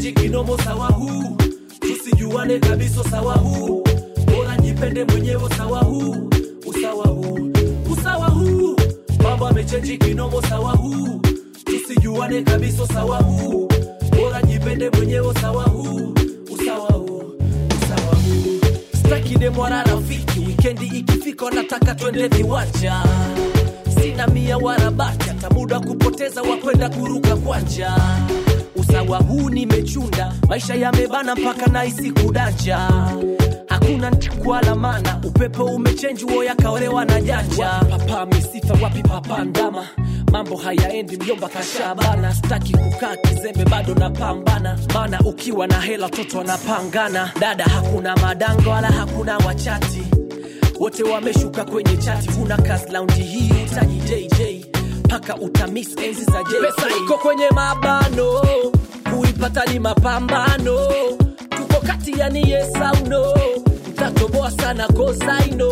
wamechenji kinomo sawa huu tusijuane kabisa sawa huu bora jipende mwenyewe sawa huu usawa huu usawa huu mambo amechenji kinomo sawa huu tusijuane kabisa sawa huu bora jipende mwenyewe sawa huu usawa huu usawa huu staki demwara rafiki wikendi ikifika nataka twende viwanja sina mia wala baki hata muda kupoteza wakwenda kuruka kwanja usawa huu nimechunda maisha yamebana mpaka naisi kudanja hakuna kwala mana upepo umechenji wo yakaolewa na janja papa misifa wapi papa ndama mambo hayaendi myomba kashabana staki kukaa kizembe bado napambana maana ukiwa na hela toto wanapangana dada hakuna madanga wala hakuna wachati wote wameshuka kwenye chati huna kazi laundi hii utaji jj mpaka utamis enzi za JJ. pesa iko kwenye mabano kuipata ni mapambano tuko kati ya ni yes au no mtatoboa sana kosaino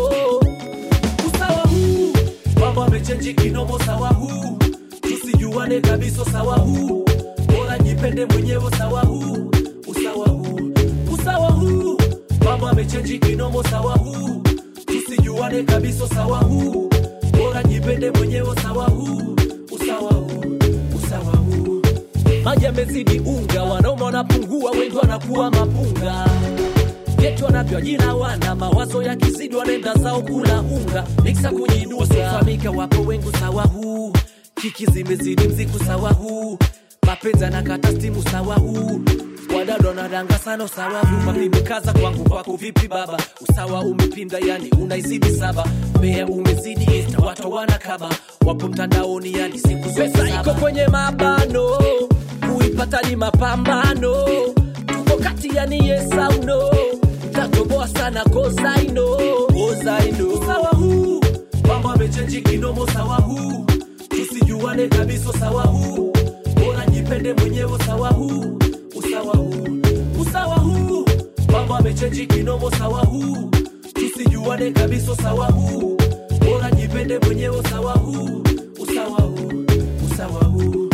usawa huu mambo amechenji kinomo sawa huu tusijuane kabisa sawa huu bora jipende mwenyewe sawa huu usawa huu usawa huu mambo amechenji kinomo sawa huu tusijuane kabisa sawa huu bora jipende mwenyewe sawa huu usawa huu usawa huu maji yamezidi unga wanaume wanapungua wengi wanakuwa mapunga yetu wanavyo jina wana mawazo ya kizidi wanaenda zao kula unga miksa kujidusamika wapo wengu sawa huu kiki zimezidi mziku sawa huu mapenzi anakata stimu sawa huu wadada wanadanga sana usawa huu mapimikaza kwangu kwako vipi baba usawa umepinda yani unaizidi saba mbea umezidi insta watu wanakaba wapo mtandaoni yani siku zote pesa iko kwenye mabano kuipata ni mapambano tuko kati yani yes au no tatoboa sana kosaino kosaino usawa huu mambo amechenji kinomo sawa huu tusijuane kabisa sawa huu bora jipende mwenyewe sawa huu usawa huu usawa huu mambo amechenji kinomo sawa huu tusijuane kabisa sawa huu bora jipende mwenyewe sawa huu usawa huu usawa huu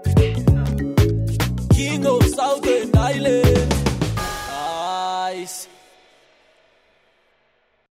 King of Southern Island. Nice.